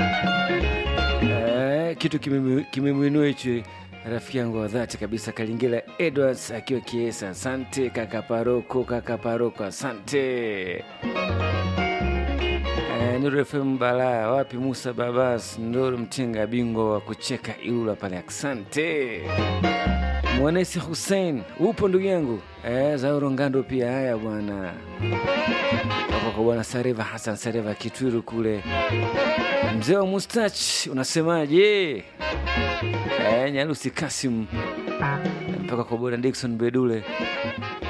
Eh, kitu kimemu- kimemwinua hichi rafiki yangu wa dhati kabisa Kalingila Edwards akiwa Kiesa. Asante kaka Paroko, kaka Paroko, asante. Eh, Nuru FM Balaa, wapi Musa Babas, Ndoro Mtenga, bingwa wa kucheka Ilula pale, asante. Mwanesi Hussein, upo ndugu yangu? Eh, Zauro Ngando pia, haya bwana. Toka kwa bwana Sareva Hassan Sareva Kitwiru kule. Mzee wa mustach, unasemaje? Eh, Nyalusi Kasim mpaka kwa bwana Dickson Bedule